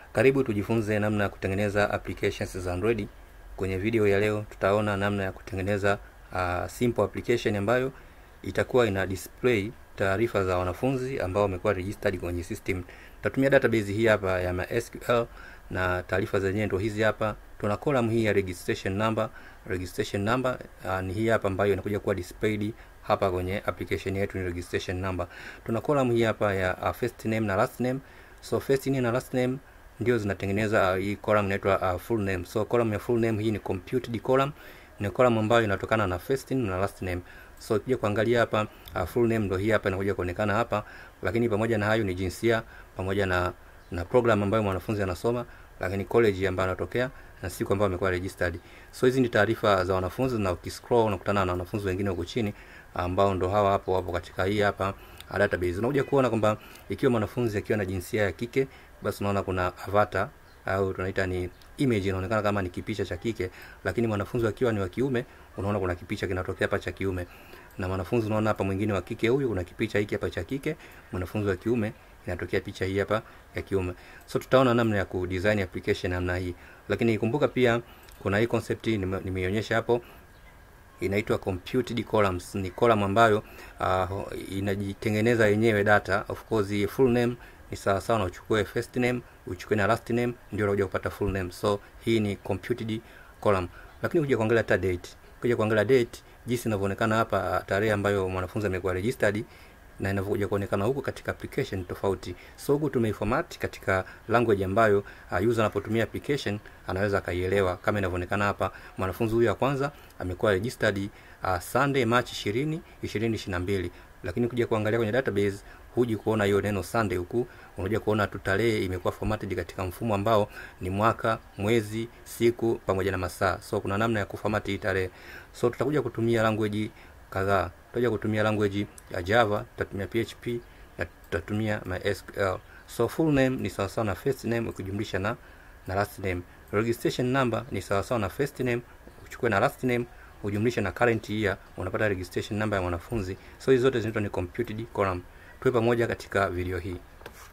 Karibu tujifunze namna ya kutengeneza applications za Android. Kwenye video ya leo tutaona namna ya kutengeneza uh, simple application ambayo itakuwa ina display taarifa za wanafunzi ambao wamekuwa registered kwenye system. Tutatumia database hii hapa ya MySQL na taarifa zenyewe ndio hizi hapa. Tuna column hii ya registration number. Registration number uh, ni hii hapa ambayo inakuja kuwa displayed hapa kwenye application yetu ni registration number. Tuna column hii hapa ya uh, first name na last name. So first name na last name ndio zinatengeneza uh, hii column inaitwa uh, full name. So column ya full name hii ni computed column, ni column ambayo inatokana na first name na last name. So ukija kuangalia hapa uh, full name ndio hii hapa inakuja kuonekana hapa, lakini pamoja na hayo ni jinsia pamoja na na program ambayo mwanafunzi anasoma, lakini college ambayo anatokea na siku ambayo amekuwa registered. So hizi ni taarifa za wanafunzi, na ukiscroll unakutana na wanafunzi wengine huko chini ambao ndo hawa hapo wapo katika hii hapa database. Unakuja kuona kwamba ikiwa mwanafunzi akiwa na jinsia ya kike, basi unaona kuna avatar au tunaita ni image inaonekana kama ni kipicha cha kike, lakini mwanafunzi akiwa ni wa kiume, unaona kuna kipicha kinatokea hapa cha kiume, na mwanafunzi unaona hapa mwingine wa kike huyu, kuna kipicha hiki hapa cha kike, mwanafunzi wa kiume inatokea picha hii hapa ya kiume. So tutaona namna ya kudesign application namna hii, lakini kumbuka pia kuna hii concept nimeionyesha hapo inaitwa computed columns. Ni column ambayo uh, inajitengeneza yenyewe data. Of course full name ni sawa sawa na uchukue first name uchukue na last name ndio unakuja kupata full name. So hii ni computed column, lakini kuja kuangalia hata date, kuja kuangalia date jinsi inavyoonekana hapa, tarehe ambayo mwanafunzi amekuwa registered na inavyokuja kuonekana huku katika application tofauti. So huku tumeiformat katika language ambayo uh, user anapotumia application anaweza akaielewa, kama inavyoonekana hapa. Mwanafunzi huyu wa kwanza amekuwa registered uh, Sunday March 20 2022, lakini kuja kuangalia kwenye database huji kuona hiyo neno Sunday huku, unakuja kuona tu tarehe imekuwa formatted katika mfumo ambao ni mwaka, mwezi, siku pamoja na masaa. So kuna namna ya kuformat hii tarehe. So tutakuja kutumia language kadhaa tutakuja kutumia language ya Java, tutatumia PHP na tutatumia MySQL. So full name ni sawa sawa na first name ukijumlisha na na last name. Registration number ni sawa sawa na first name uchukue na last name ujumlishe na current year, unapata registration number ya mwanafunzi. So hizo zote zinaitwa ni computed column. Tuwe pamoja katika video hii.